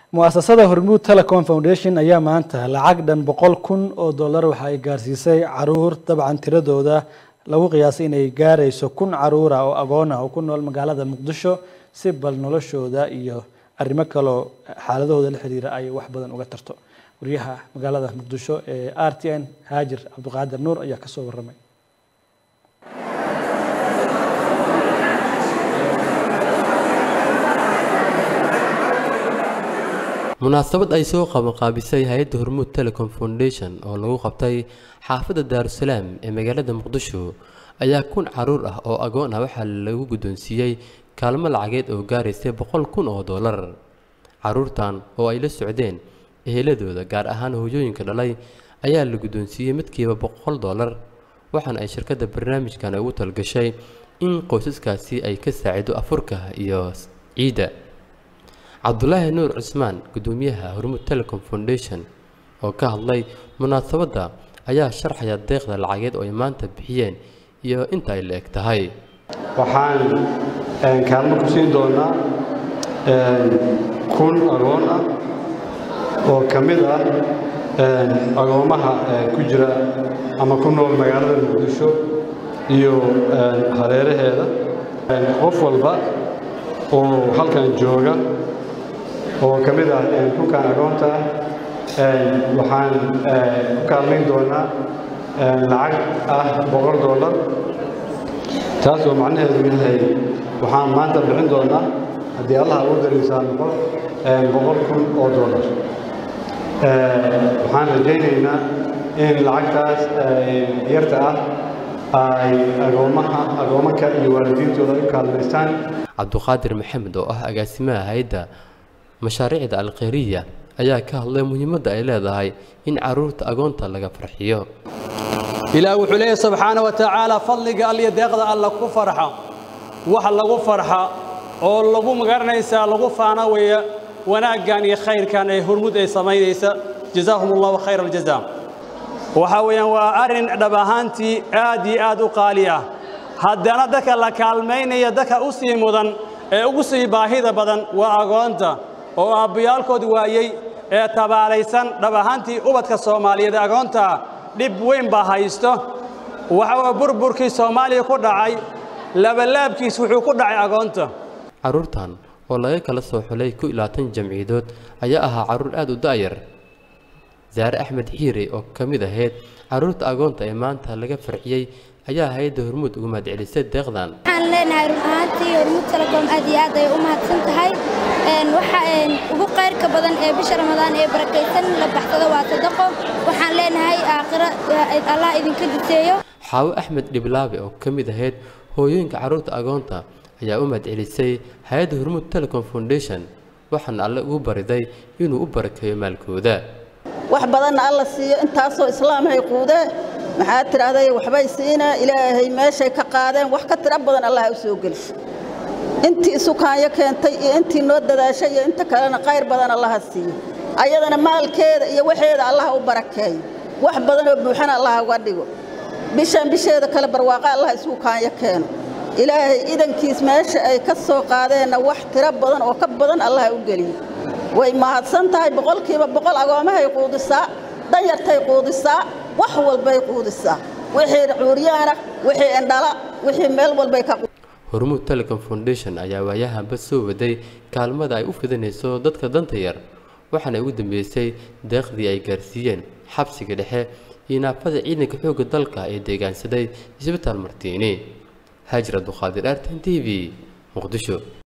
mu-asasada hormuud telecom foundation ayaa maanta lacag dhan boqol kun oo dollar waxa ay gaarsiisay caruur dabcan tiradooda lagu qiyaasay inay gaarayso kun caruura oo agoon ah oo ku nool magaalada muqdisho si bal noloshooda iyo arrimo kaloo xaaladahooda la xiriira ay wax badan uga tarto wariyaha magaalada muqdisho ee r t n haajir cabdiqaadir nuur ayaa kasoo waramay munaasabad ay soo qabanqaabisay hay-adda hormuud telecom foundation oo lagu qabtay xaafadda daarusalaam ee magaalada muqdisho ayaa kun caruur ah oo agoon ah waxaa lagu guddoonsiiyey kaalmo lacageed oo gaaraysay boqol kun oo dollar caruurtan oo ay la socdeen eheladooda gaar ahaan hooyooyinka dhalay ayaa la guddoonsiiyey midkiiba boqol dollar waxaana ay shirkadda barnaamijkan ugu talgashay in qoysaskaasi ay ka saacido afurka iyo ciidda cabdulaahi nuur cusmaan guddoomiyaha hormuud telecom foundation oo ka hadlay munaasabadda ayaa sharxaya deeqda lacageed oo ay maanta bixiyeen iyo inta ay la eg tahay waxaan kaalmo ku siin doonaa kun agoon ah oo ka mid ah agoommaha ku jira ama ku nool magaalada muqdisho iyo hareeraheeda qof walba oo halkan jooga oo ka mid ah dhulkan agoonta waxaan ku kaalmayn doonaa lacag ah boqol dollar taas oo macnaheedu yahay waxaan maanta bixin doonaa haddii allah ugu dariisaa noqo boqol kun oo dollar waxaan rajaynaynaa in lacagtaas yarta ah ay agoomaha agoomanka iyo waalidiintooda u kaalmaystaan cabduqaadir maxamed oo ah agaasimaha hay-adda mashaariicda alkhayriya ayaa ka hadlay muhiimadda ay leedahay in caruurta agoonta laga farxiyo ilaah wuxuu leeyahy subxaana wa tacaala fadliga alliyo deeqda alla ku farxa wax lagu farxa oo lagu magaranaysaa lagu faana weeya wanaaggan iyo khayrkan ee hormud ay samaynaysa jazaahum allahu khayra aljazaa waxaa weeyaan waa arrin dhab ahaantii aad iyo aad u qaali ah haddana dadka la kaalmaynaya dadka u sii mudan ee ugu sii baahida badan waa agoonta oo aabbayaalkood waayey ee tabaalaysan dhab ahaantii ubadka soomaaliyeed agoontaa dhib weyn baa haysto waxa burburkii soomaaliya ku dhacay labalaabkiis wuxuu ku dhacay agoonta caruurtan oo laga kala soo xulay ku ilaatan jamciyadood ayaa ahaa carruur aad u da'yar saare axmed xiire oo ka mid ahayd carruurta agoonta ee maanta laga farxiyey ayaa hay-adda hormuud uga mahadcelisay deeqdan waxaan leenahay run ahaantii hormuud telecom aad iyo aad ay u mahadsan tahay waxa ugu qayrka badan ee bisha ramadaan ee barakaysan la baxsado waa sadaqo waxaan leenahay aakhiro allah idinka duseeyo xaawo axmed dhiblaabe oo ka mid ahayd hooyooyinka carruurta agoonta ayaa u mahadcelisay hay-adda hormuud telecom foundation waxaana alle ugu bariday inuu u barakeeyo maalkooda wax badanna alla siiyo intaasoo islaamhay quudee maxaa tidhaahday waxbay siinaa ilaahay meeshay ka qaadeen wax ka tiro badan allaha u soo geliso intii isukaanyo keentay iyo intii noo dadaashay iyo inta kalena qayr badan allaha siiyo ayadana maalkeeda iyo waxeeda allaha u barakeeyo wax badanoo buuxana allaha uga dhigo bishaan bisheeda kale barwaaqa allaha isugu kaanyo keeno ilaahay idankiis meesha ay ka soo qaadeenna wax tiro badan oo ka badan allaha u geliyo way mahadsan tahay boqolkiiba boqol agoomahay quudisaa danyartay quudisaa wax walbay quudisaa wixii cuuryaana wixii indhala wixii meel walbay ka hormuud telecom foundation ayaa waayahanba soo waday kaalmada ay u fidinayso dadka danta yar waxaana ugu dambeysay deeqdii ay gaarsiiyeen xabsiga dhexe iyo naafada ciidanka xoogga dalka ee deegaansaday isbitaal martiini haajir abduqaadir artan t v muqdisho